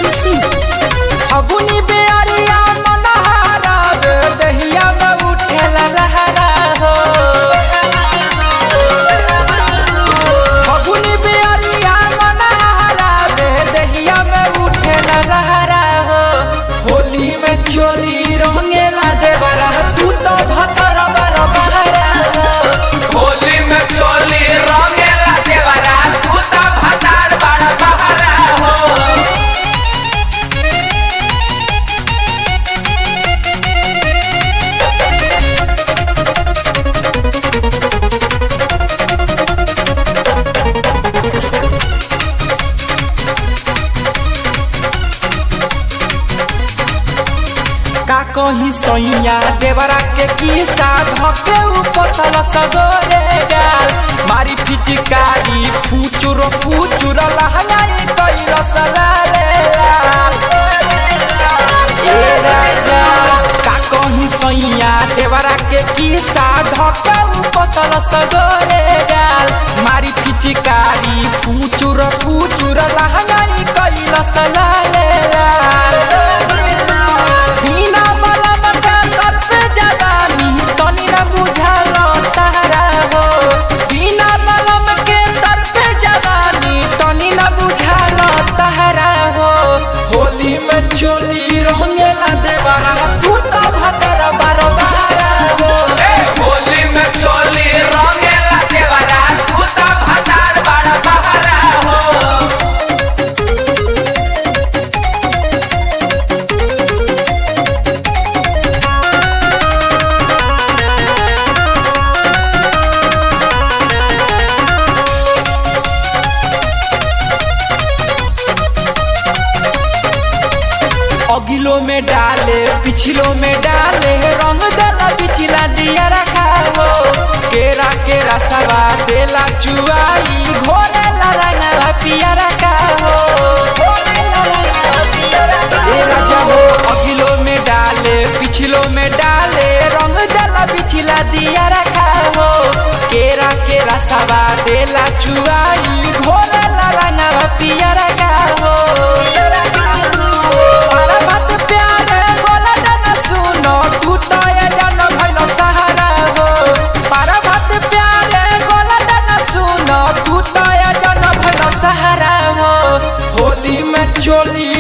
Priyanshu Singh. फगुनी बेअरिया मनहारा रे दहिया में उठेला लहरा हो फगुनी बेअरिया मनहारा रे दहिया में उठेला लहरा हो होली में चोली रंगेला देवरा तू तो भतर बर बहरा हो होली में चोली रंगेला देवरा तू तो भतार बड़ बहरा हो का कही सैया देवरा के किस्सा धके उपतल सगोरे गाल मारी पिचकारी फूचुर फूचुर लहंगाई कैल सलाले लाल ए राजा का कही सैया देवरा के किस्सा धके उपतल सगोरे गाल मारी पिचकारी फूचुर फूचुर लहंगाई कैल सलाले लाल बिना बलम के तरफ जवानी तनी न बुझल तारा हो बिना बलम के तरफ जवानी तनी न बुझल तारा हो होली में चोली रंगेला देवरा तू तो भतर बरबारा हो ए होली में चोली रंगेला देवरा तू तो भतार बड़ बहरा हो अगिलो में डाले पिछलो में डाले रंग देला पिछला दिया रखा हो केरा केरा सवा देला चुआई घोरे ला रंगवा पिया रखा हो ए राजा हो अगिलो में डाले पिछलो में डाले रंग देला पिछला दिया रखा हो केरा केरा सवा देला चुआई घोरे ला रंगवा पिया रखा हो परमत प्यारे गोलडन सुनो तू तो ये जन भइल सहारा हो परमत प्यारे गोलडन सुनो तू तो ये जन भइल सहारा हो होली में चोली